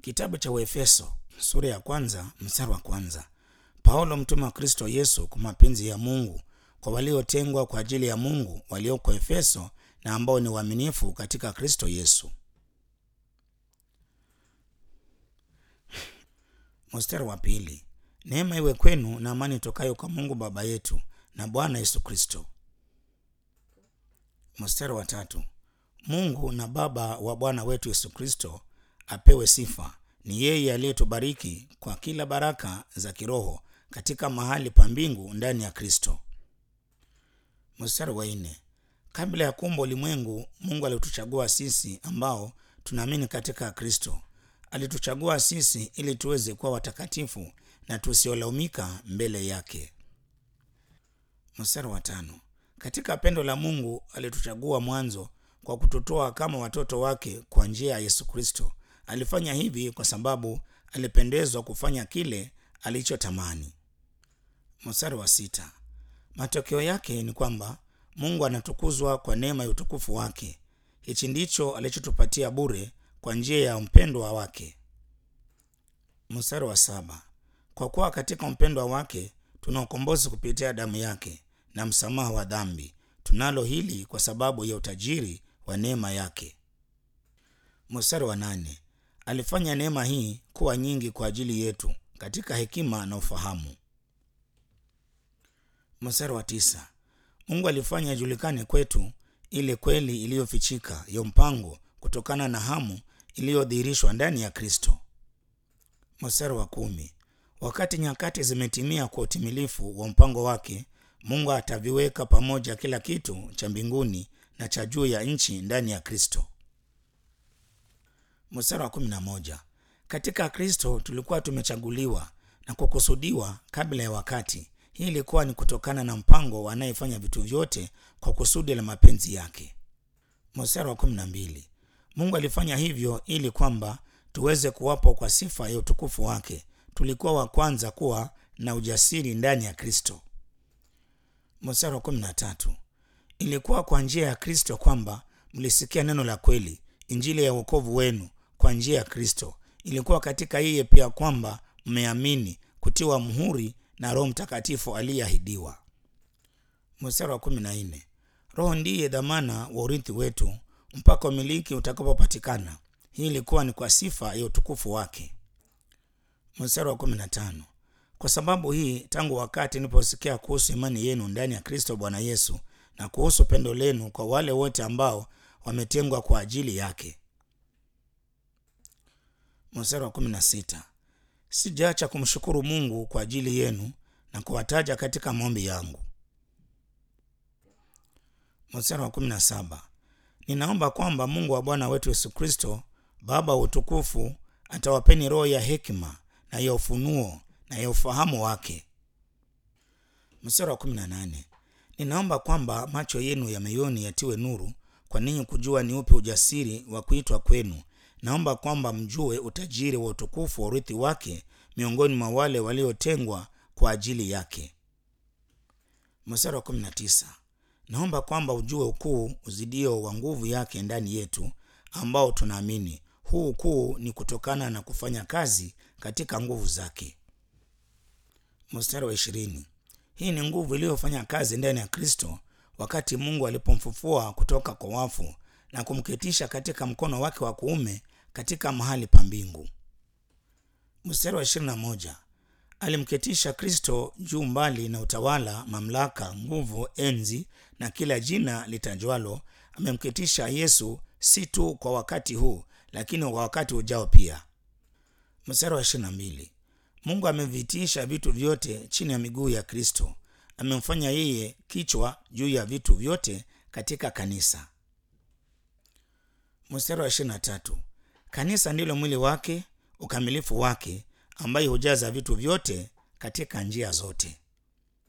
Kitabu cha Waefeso sura ya kwanza mstari wa kwanza. Paulo mtume wa Kristo Yesu kwa mapenzi ya Mungu kwa waliotengwa kwa ajili ya Mungu walioko Efeso na ambao ni waaminifu katika Kristo Yesu. Mstari wa pili. Neema iwe kwenu na amani tokayo kwa Mungu Baba yetu na Bwana Yesu Kristo. Mstari wa tatu. Mungu na Baba wa Bwana wetu Yesu Kristo apewe sifa. Ni yeye aliyetubariki kwa kila baraka za kiroho katika mahali pa mbingu ndani ya Kristo. Mstari wa nne. Kabla ya kuumba ulimwengu, Mungu alituchagua sisi ambao tunaamini katika Kristo. Alituchagua sisi ili tuweze kuwa watakatifu na tusiolaumika mbele yake. Mstari wa tano. Katika pendo la Mungu alituchagua mwanzo kwa kututoa kama watoto wake kwa njia ya Yesu Kristo. Alifanya hivi kwa sababu alipendezwa kufanya kile alichotamani. Mstari wa sita. Matokeo yake ni kwamba Mungu anatukuzwa kwa neema ya utukufu wake. Hichi ndicho alichotupatia bure kwa njia ya mpendwa wake. Mstari wa saba. Kwa kuwa katika mpendwa wake tuna ukombozi kupitia damu yake na msamaha wa dhambi. Tunalo hili kwa sababu ya utajiri wa neema yake. Mstari wa nane. Alifanya neema hii kuwa nyingi kwa ajili yetu katika hekima na ufahamu. Mstari wa tisa. Mungu alifanya ijulikane kwetu ile kweli iliyofichika ya mpango kutokana na hamu iliyodhihirishwa ndani ya Kristo. Mstari wa kumi. Wakati nyakati zimetimia kwa utimilifu wa mpango wake, Mungu ataviweka pamoja kila kitu cha mbinguni na cha juu ya nchi ndani ya Kristo. Mstari wa kumi na moja. Katika Kristo tulikuwa tumechaguliwa na kukusudiwa kabla ya wakati. Hii ilikuwa ni kutokana na mpango anayefanya vitu vyote kwa kusudi la mapenzi yake. Mstari wa kumi na mbili. Mungu alifanya hivyo ili kwamba tuweze kuwapo kwa sifa ya utukufu wake. Tulikuwa wa kwanza kuwa na ujasiri ndani ya Kristo. Mstari wa kumi na tatu. Ilikuwa kwa njia ya Kristo kwamba mlisikia neno la kweli, injili ya wokovu wenu kwa njia ya Kristo. Ilikuwa katika yeye pia kwamba mmeamini, kutiwa muhuri na Roho Mtakatifu aliyeahidiwa. Mstari wa kumi na nne. Roho ndiye dhamana wa urithi wetu mpaka umiliki utakapopatikana. Hii ilikuwa ni kwa sifa ya utukufu wake. Mstari wa kumi na tano. Kwa sababu hii, tangu wakati niliposikia kuhusu imani yenu ndani ya Kristo Bwana Yesu na kuhusu pendo lenu kwa wale wote ambao wametengwa kwa ajili yake. Mstari wa kumi na sita. Sijaacha kumshukuru Mungu kwa ajili yenu na kuwataja katika maombi yangu. Mstari wa kumi na saba. Ninaomba kwamba Mungu wa Bwana wetu Yesu Kristo, Baba wa utukufu, atawapeni roho ya hekima na ya ufunuo na ya ufahamu wake. Mstari wa kumi na nane. Ninaomba kwamba macho yenu ya moyoni yatiwe nuru kwa ninyi kujua ni upi ujasiri wa kuitwa kwenu. Naomba kwamba mjue utajiri wa utukufu wa urithi wake miongoni mwa wale waliotengwa kwa ajili yake. Mstari wa kumi na tisa. Naomba kwamba ujue ukuu uzidio wa nguvu yake ndani yetu ambao tunaamini. Huu ukuu ni kutokana na kufanya kazi katika nguvu zake. Mstari wa ishirini. Hii ni nguvu iliyofanya kazi ndani ya Kristo wakati Mungu alipomfufua kutoka kwa wafu na kumketisha katika mkono wake wa kuume katika mahali pa mbingu. Mstari wa ishirini na moja. Alimketisha Kristo juu mbali na utawala, mamlaka, nguvu, enzi na kila jina litajwalo. Amemketisha Yesu si tu kwa wakati huu, lakini kwa wakati ujao pia. Mstari wa ishirini na mbili. Mungu amevitiisha vitu vyote chini ya miguu ya Kristo. Amemfanya yeye kichwa juu ya vitu vyote katika kanisa. Mstari wa ishirini na tatu. Kanisa ndilo mwili wake, ukamilifu wake, ambaye hujaza vitu vyote katika njia zote.